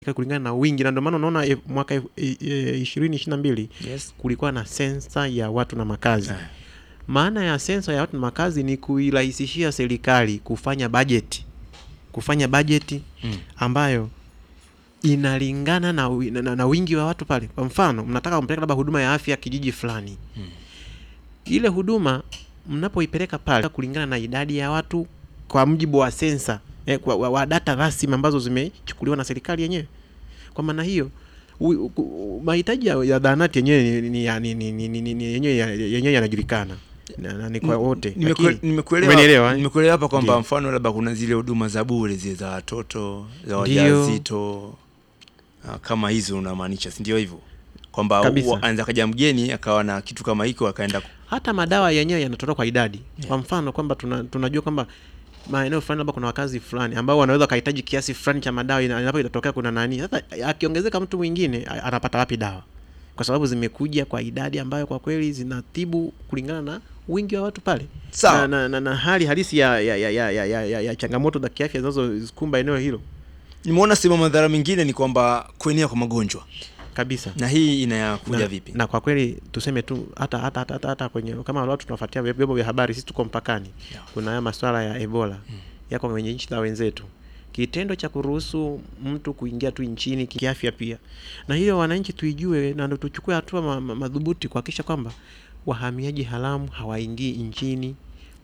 kulingana na wingi, na ndio maana unaona eh, mwaka eh, eh, ishirini ishirini na mbili Yes. kulikuwa na sensa ya watu na makazi. Eh. Maana ya sensa ya watu na makazi ni kuirahisishia serikali kufanya bajeti, kufanya bajeti Mm. ambayo inalingana na, wi- na, na, na wingi wa watu pale. Kwa mfano, mnataka kumpeleka labda huduma ya afya kijiji fulani, Mm. ile huduma mnapoipeleka pale kulingana na idadi ya watu kwa mujibu wa sensa eh, kwa, wa, wa data rasmi ambazo zimechukuliwa na serikali yenyewe. Kwa maana hiyo u- ku- mahitaji ya, ya zahanati yenyewe ni- ni- ya- ni- ni- ni- ni- ni- ni- yenyewe ya- yenyewe yanajulikana na, na ni kwa wote, Nimekue- lakini nimekuelewa umenielewa, eh? nimekuelewa hapa kwamba Ndio. mfano labda kuna zile huduma za bure zile za watoto za Ndio. wajawazito ah, kama hizo unamaanisha si ndio hivyo kwamba Kabisa. wa- anaweza kaja mgeni akawa na kitu kama hiko akaenda ku- hata madawa yenyewe yanatolewa kwa idadi. Kwa mfano kwamba tuna, tunajua kwamba maeneo fulani labda kuna wakazi fulani ambao wanaweza wakahitaji kiasi fulani cha madawa, ina- inapo itatokea kuna nani. Sasa akiongezeka mtu mwingine a- anapata wapi dawa? Kwa sababu zimekuja kwa idadi ambayo kwa kweli zinatibu kulingana na wingi wa watu pale Sawa. na, na, na, na hali halisi ya, ya, ya, ya, ya, ya, ya, ya changamoto za kiafya zinazozikumba eneo hilo nimeona sehemu madhara mengine ni kwamba kuenea kwa magonjwa kabisa. na hii inakuja na, vipi na kwa kweli tuseme tu hata hata hata, hata, hata kwenye kama watu tunafuatia vyombo vya habari, sisi tuko mpakani Yeah. kuna haya masuala ya Ebola yako kwenye nchi za wenzetu, kitendo cha kuruhusu mtu kuingia tu nchini kiafya pia, na hiyo wananchi tuijue na ndio tuchukue hatua ma, ma, madhubuti kuhakikisha kwamba wahamiaji haramu hawaingii nchini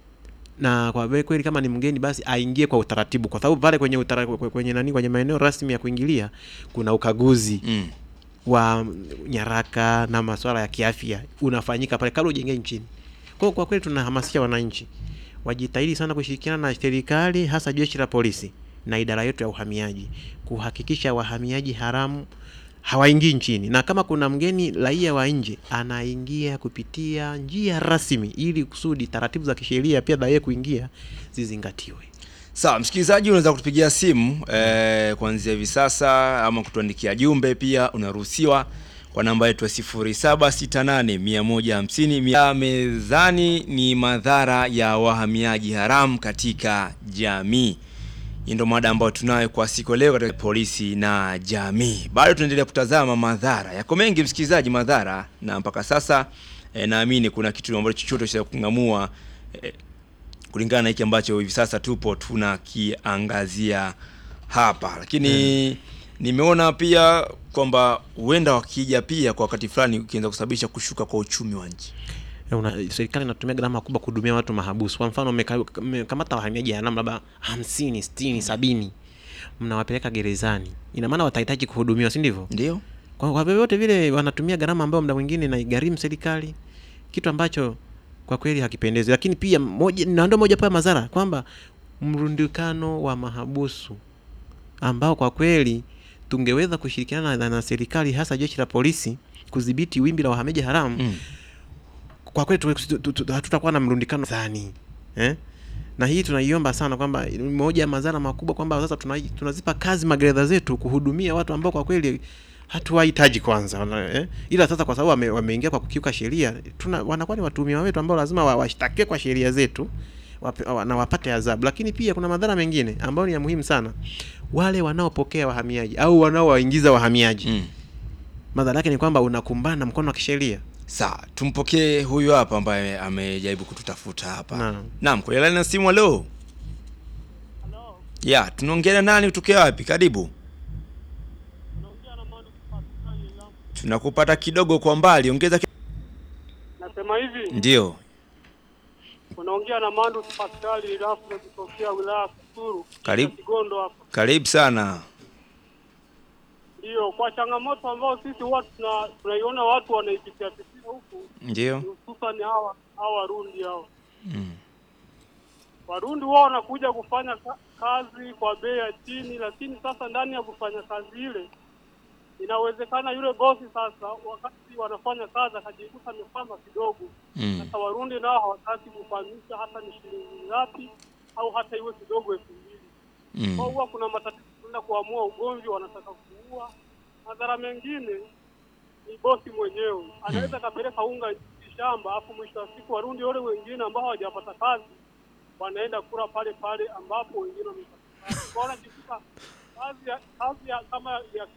na kwa vile kweli kama ni mgeni basi aingie kwa utaratibu, kwa sababu pale kwenye utara, kwenye nani kwenye maeneo rasmi ya kuingilia kuna ukaguzi mm. wa nyaraka na masuala ya kiafya unafanyika pale kabla hujaingia nchini. Kwa hiyo kwa kweli tunahamasisha wananchi wajitahidi sana kushirikiana na serikali, hasa jeshi la polisi na idara yetu ya uhamiaji kuhakikisha wahamiaji haramu hawaingii nchini, na kama kuna mgeni raia wa nje anaingia kupitia njia rasmi, ili kusudi taratibu za kisheria pia za yeye kuingia zizingatiwe. sawa msikilizaji unaweza kutupigia simu eh, kuanzia hivi sasa ama kutuandikia jumbe pia unaruhusiwa kwa namba yetu ya 0768150150 mezani ni madhara ya wahamiaji haramu katika jamii hii ndo mada ambayo tunayo kwa siku ya leo katika polisi na jamii bado tunaendelea kutazama madhara yako mengi msikilizaji madhara na mpaka sasa eh, naamini kuna kitu ambacho chochote cha kung'amua eh, kulingana na hiki ambacho hivi sasa tupo tunakiangazia hapa lakini nimeona pia kwamba huenda wakija pia kwa wakati fulani ukianza kusababisha kushuka kwa uchumi wa nchi una, serikali inatumia gharama kubwa kuhudumia watu mahabusu. Kwa mfano mmeka- mmekamata wahamiaji haramu labda hamsini, sitini, sabini, mnawapeleka gerezani, ina maana watahitaji kuhudumiwa, si ndivyo? ndio Kwa kwa vyovyote vile wanatumia gharama ambayo muda mwingine inaigharimu serikali, kitu ambacho kwa kweli hakipendezi. Lakini pia moja, na ndio moja pa madhara kwamba mrundikano wa mahabusu ambao kwa kweli tungeweza kushirikiana na, na serikali hasa jeshi la polisi kudhibiti wimbi la wahamiaji haramu mm. kwa kweli tu- tu- tu- tu- hatutakuwa na mrundikano dhani eh? na hii tunaiomba sana kwamba ni moja ya madhara makubwa kwamba sasa tuna, tunazipa kazi magereza zetu kuhudumia watu ambao kwa kweli hatuwahitaji kwanza wana- eh? ila sasa kwa sababu wame, wameingia kwa kukiuka sheria tuna wanakuwa ni watuhumiwa wetu ambao lazima wa- washtakiwe kwa sheria zetu wape, wa, na wapate adhabu lakini pia kuna madhara mengine ambayo ni ya muhimu sana wale wanaopokea wahamiaji au wanaowaingiza wahamiaji Mm. madhara yake ni kwamba unakumbana na mkono wa kisheria sawa tumpokee huyu hapa ambaye amejaribu kututafuta hapa Naam. naam kwenye laini ya simu leo ya tunaongea nani kutokea wapi karibu tunakupata kidogo kwa mbali ongeza ki... Nasema hivi, ndio unaongea na Mandu Paskali Rafle kutokea wilaya ya Kasulu, Karibu. Kigondo hapa. karibu sana Ndio, kwa changamoto ambayo sisi huwa tuna- tunaiona watu wanaipitia pitia huku, ndio hususan hawa hawa Warundi hawa mm. Warundi wao wanakuja kufanya ka- kazi kwa bei ya chini, lakini sasa ndani ya kufanya kazi ile inawezekana yule bosi sasa, wakati wanafanya kazi akajikuta amefanya kidogo Mm. Sasa Warundi nao hawataki kufahamisha hata ni shilingi ngapi au hata iwe kidogo elfu mbili. Kwa Mm. huwa kuna matatizo kwenda kuamua ugomvi, wanataka kuua. Madhara mengine ni bosi mwenyewe anaweza akapeleka unga shamba, afu mwisho wa siku Warundi wale wengine ambao hawajapata kazi wanaenda kula pale pale ambapo wengine wamepata kazi. Kwa wanajikuta kazi ya, kazi ya kama ya